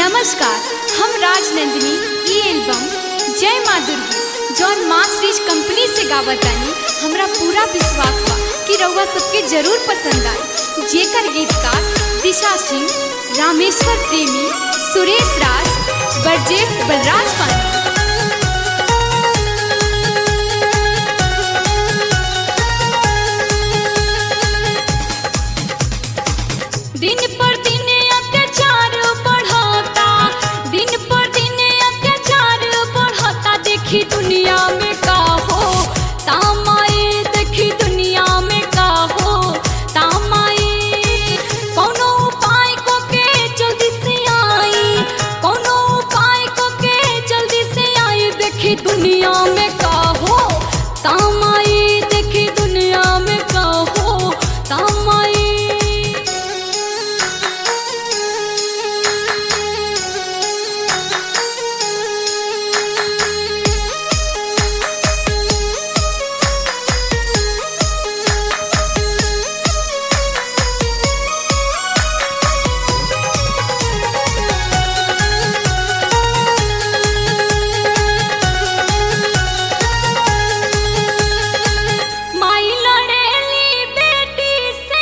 नमस्कार हम राजनंदिनी ई एल्बम जय माँ दुर्गी जौन मास रीच कंपनी से गावतानी हमरा पूरा विश्वास बा कि रउआ सबके जरूर पसंद आई जेकर गीतकार दिशा सिंह रामेश्वर प्रेमी सुरेश राज बरजेठ बलराज पांडे दिन पर दिन अत्याचार बढ़ता दिन पर दिन अत्याचार बढ़ता देखी दुनिया में का हो तामाए देखी दुनिया में का हो तामाए कोनो उपाय को के जल्दी से आई कोनो उपाय को के जल्दी से आई देखी दुनिया में का हो तामाए देखी दुनिया में का हो तामाए माई लड़ेली बेटी से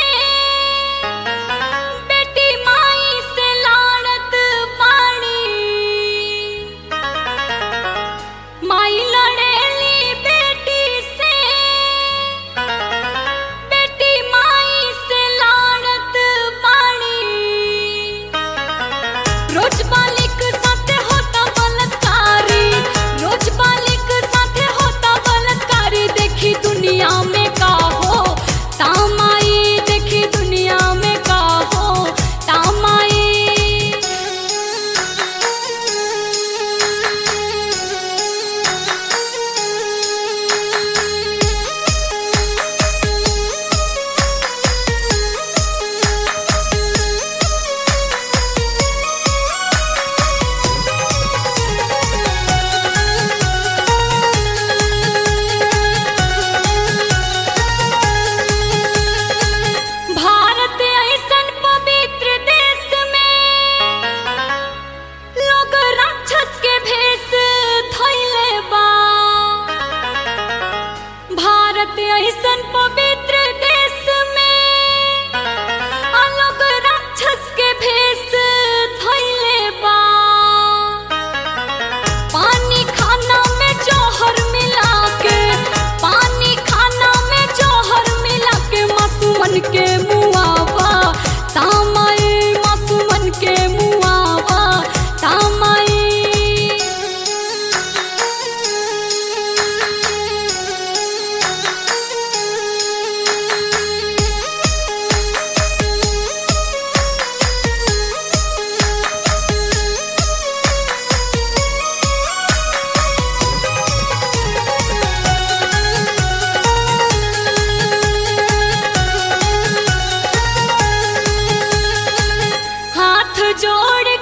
बेटी माई से लाड़त बाड़ी माई लड़ेली बेटी से बेटी माई से लाड़त बाड़ी रोज बालिक साथे होता बलात्कारी रोज बालिक साथे होता बलात्कारी देखी दुनिया में का हो तामाई देखी दुनिया में का हो तामाई भारत ऐसन पवित्र देश में लोग राक्षस के भेष धइले बा भारत ऐसन पवित्र देश में आ लोग राक्षस के भेष धइले बा पानी खाना में जौहर मिला के पानी खाना में जौहर मिला के मासूमन के मुआवा तामाई मासूमन के मुआवा तामाई हाथ जोड़